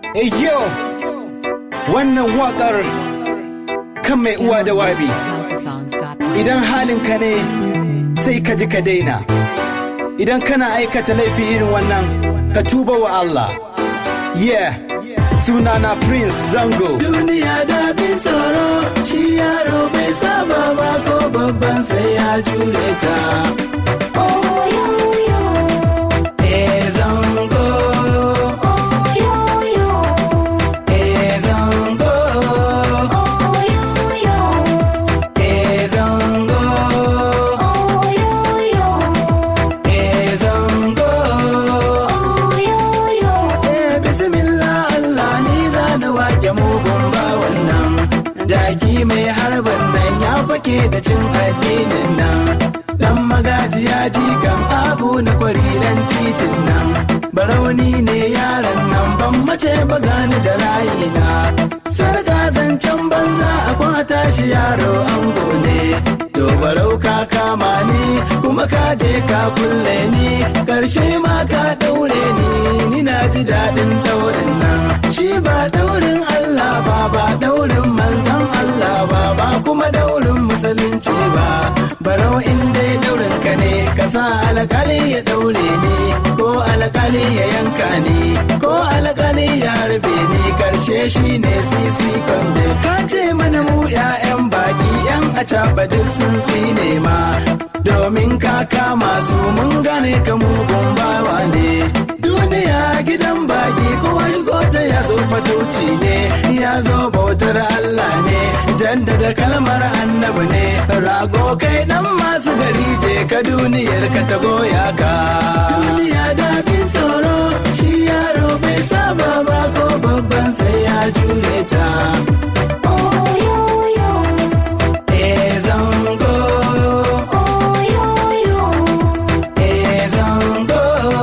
Eyo, wannan waƙar kan mai uwa da wabi. Idan halinka ne sai ka ji ka daina. Idan kana aikata laifi irin wannan, ka tuba wa Allah. Yeah, sunana Prince Zango. Duniya da bin tsoro, shi yaro bai saba ba ko babban sai ya jure ta. Eh, zango. Eh, zango. Eh, zango. Eh, zango. Eh, bismillah Allah ni za na wake mugun ba wannan. Jaki mai harban nan ya fake da cin addinin nan. Dan magajiya jikan abu na kwari dan titin nan. Barauni ne yaran nan ban mace ba gani da rayina. Sarga zancen banza a kwata shi yaro ango ne. To barau ka kama ni kuma ka je ka kulle ni. Karshe ma ka daure ni ni na ji daɗin daurin nan. Shi ba daurin Allah ba ba daurin manzan Allah ba ba kuma daurin musulunci ba. Barau in dai daurin ka ne ka sa alƙali ya daure ni ko alƙali ya yanka ni ko alƙali ya harbe ni karshe shi ne sisi kwande. Ka ce mana mu 'ya'yan baki 'yan acaba duk sun tsine ma. Domin ka kama su mun gane ka mugun bawa ne. Duniya gidan baki kowa shigo ta ya zo fatauci ne ya zo bautar Allah ne jaddada kalmar annabi ne rago kai dan masu gari je ka duniyar ka ta goya ka duniya da bin tsoro shi yaro bai saba ba ko babban sai ya jure ta eh zango eh zango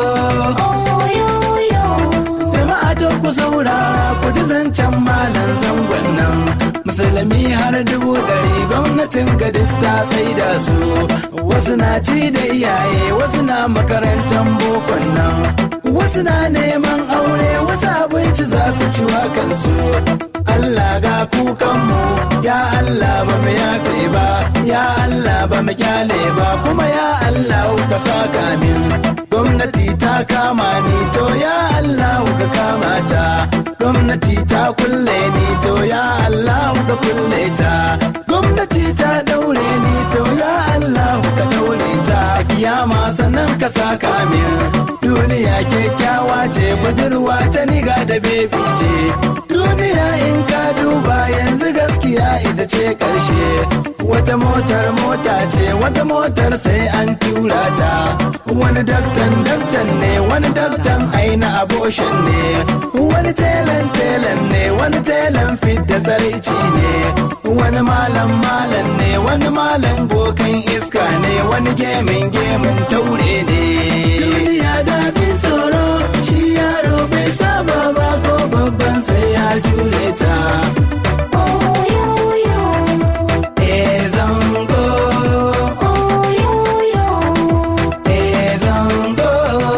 jama'a to ku saurara ku ji zancen malam zangon nan musulmi har dubu ɗari gwamnatin gadin ta tsaida su wasu na ci da iyaye wasu na makarantar bokon nan wasu na neman aure wasu abinci za su ci wa kansu Allah ga kukanmu ya Allah ba mu yafe ba ya Allah ba mu kyale ba kuma ya Allah ka saka min gwamnati ta kama ni to ya Allah ka kama ta gwamnati ta kulle ni to ya Allah ka kulle ta gwamnati ta daure ni to ya Allah ka daure ta kiyama sannan ka saka min duniya kyakkyawa ce budurwa ta niga da bebi ce duniya in ka duba yanzu gaskiya ita ce karshe wata motar mota ce wata motar sai an tura ta wani daktan daktan ne wani daktan aina aboshin ne wani telan telan ne wani telan fit da tsaraici ne wani malam malam ne wani malam bokan iska ne wani gemin gemin taure ne duniya da bin tsoro shi yaro bai saba ba ko babban sai ya jure ta eh zango eh zango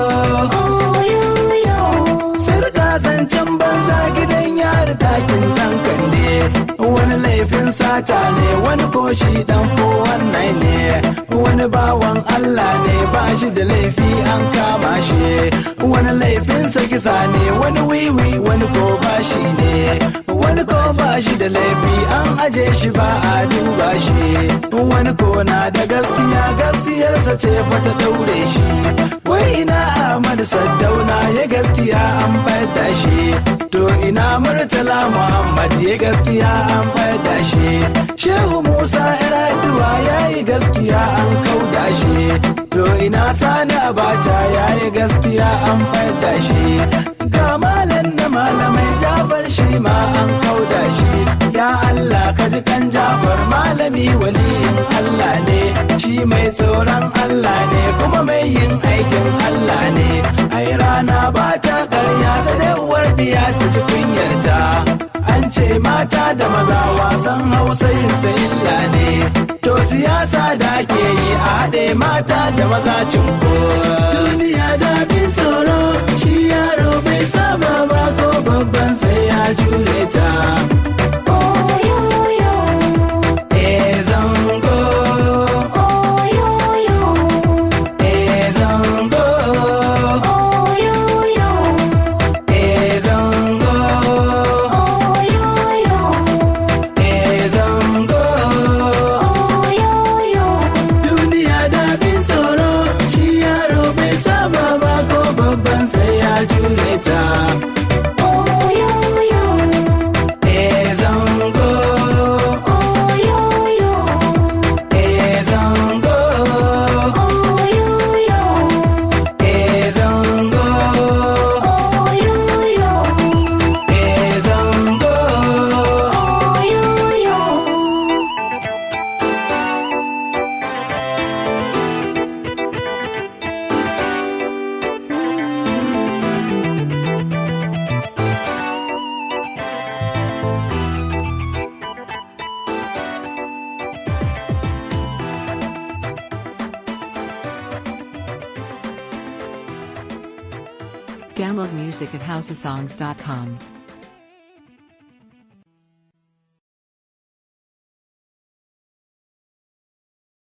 Sarka zancen banza gidan yari dakin dan kande wani laifin sata ne wani koshi dan wannan ne wani bawan Allah ne ba shi da laifi an kama shi wani laifin kisa ne wani wiwi wani ko bashi ne wani ko ba shi da laifi an aje shi ba a duba shi wani ko na da gaskiya gaskiyarsa ce fata daure shi wai ina Ahmad Saddauna ya gaskiya an da shi to ina Murtala Muhammad ya gaskiya an da shi Shehu Musa Iraduwa ya yi gaskiya an kauda shi to ina Sani Abacha ya yi gaskiya an da shi ga malam na malamai Jafar shi ma an kauda shi ya Allah ka ji kan Jafar malami waliyin Allah ne shi mai tsoron Allah ne kuma mai yin aikin Allah ne ai rana ba ta karya sai uwar diya ta ji kunyarta an ce mata da maza wasan hausa yin sa illa ne to siyasa da ake yi a haɗe mata da maza cinko duniya da bin tsoro shi yaro bai saba ba ko babban sa jure ta Oyoyo, eh zango oyoyo, eh zango oyoyo, eh zango oyoyo, eh zango oyoyo. duniya da bin tsoro shi yaro bai saba ba ko babban sai ya jure ta Oyoyo, eh zango oyoyo, eh zango oyoyo, eh zango oyoyo, eh zango oyoyo. Download music at houseofsongs.com.